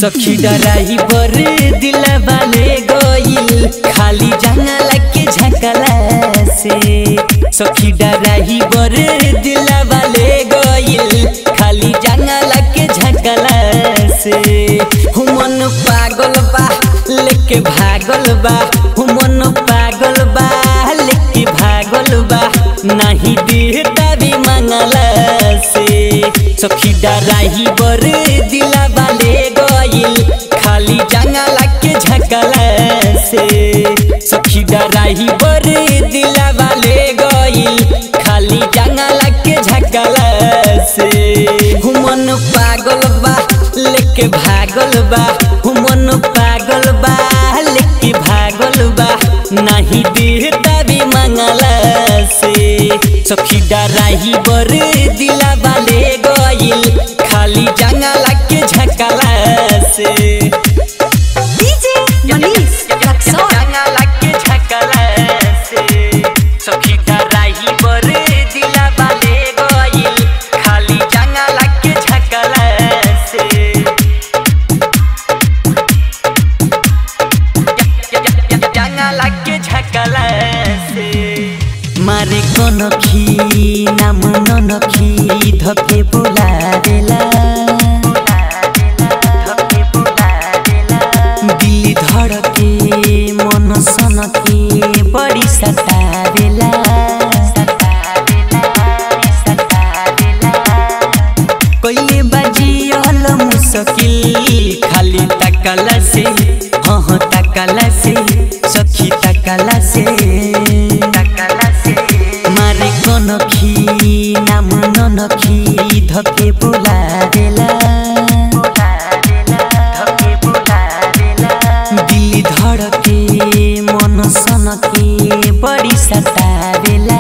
सखी डराही बर दिला बाले गइल खाली जंगला के झकला से सखी डराही बर दिला बाले गइल खाली जंगला के झकला से हुमन पागल बा लेके भागल बा हुमन पागल बा लेके भागल बा नहीं देता भी मंगला से सखी डराही बर दिला बाले गइल खाली जंगला के झकला से सखी डराही बर दिला बाले गइल खाली जंगला के झकला से हुमन पागल बा लेके भागल बा हुमन पागल बा लेके भागल बा नहीं देता भी मंगला से सखी डराही बर दिला बाले गइल खाली जंगला के झकला से डीजे मनीष रक्सौल जंगला के झकला से सखी डराही बर दिला बाले गइल खाली जंगला के झकला से जंगला के झकला से मारे कनखी नाम ननखी धके बोला देला दिल धड़के मन सनके बड़ी सतावेला कइले बाजियल मुश्किल खाली तकला से हाँ हाँ तकला से सखी तकला से तकला से मारे कनखी नाम ननखी धके बोला देला दिल धड़के मन सनके बड़ी सतावेला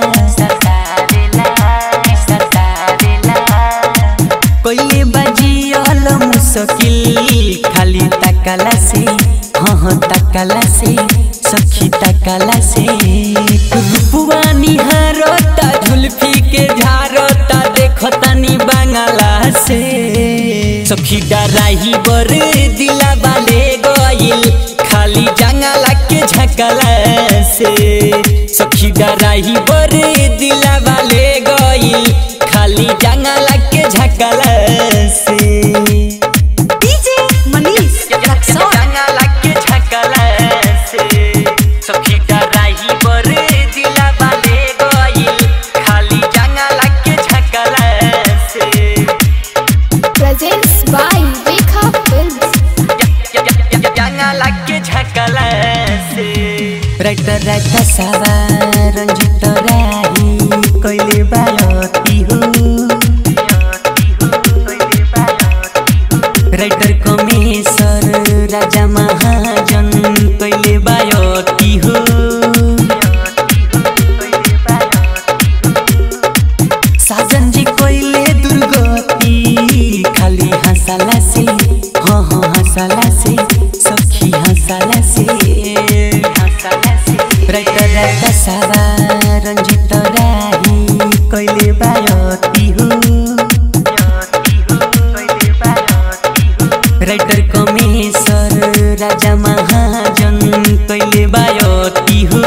कइले बाजियल मुश्किल खाली तकला से हाँ हाँ तकला से सखी तकला से रूपवा निहारता झुल्फी के झारता देखतानी बांगला से सखी डराही बर दिला बाले गइल खाली जंगला के झकला से सखी डराही बर दिला बाले गइल खाली जंगला के झकला से डीजे मनीष रक्सौल जंगला के झकला से सखी डराही बर दिला बाले गइल खाली जंगला के झकला से प्रेजेंट्स बाय रेखा फिल्म्स जंगला के झकला से राइटर राइटर सावा रंजित राही कइले बालती हो राइटर कमेश्वर राजा महाजन कइले बायती हो साजन जी कइले दुर्गति खाली हंसला से हाँ हाँ हंसला से सखी हंसला से हंसला से राइटर राइटर सावा रंजित राही कइले बायती हो राइटर कमेश्वर राजा महाजन कइले बायती हो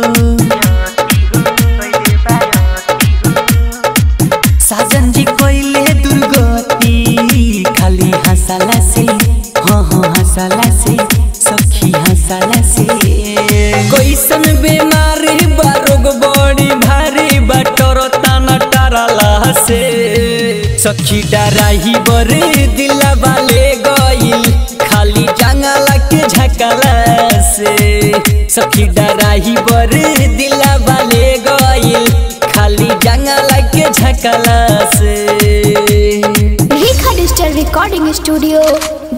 साजन जी कइले दुर्गति खाली हंसला से हाँ हाँ हंसला से सखी हंसला से कैसन बीमारी बा रोग बड़ी भारी बा टरता टरला से सखी डराही बरे दिला बाले गइल खाली जंगला के झकला से सखी डराही बरे दिला बाले गइल खाली जंगला के झकला से रेखा डिजिटल रिकॉर्डिंग स्टूडियो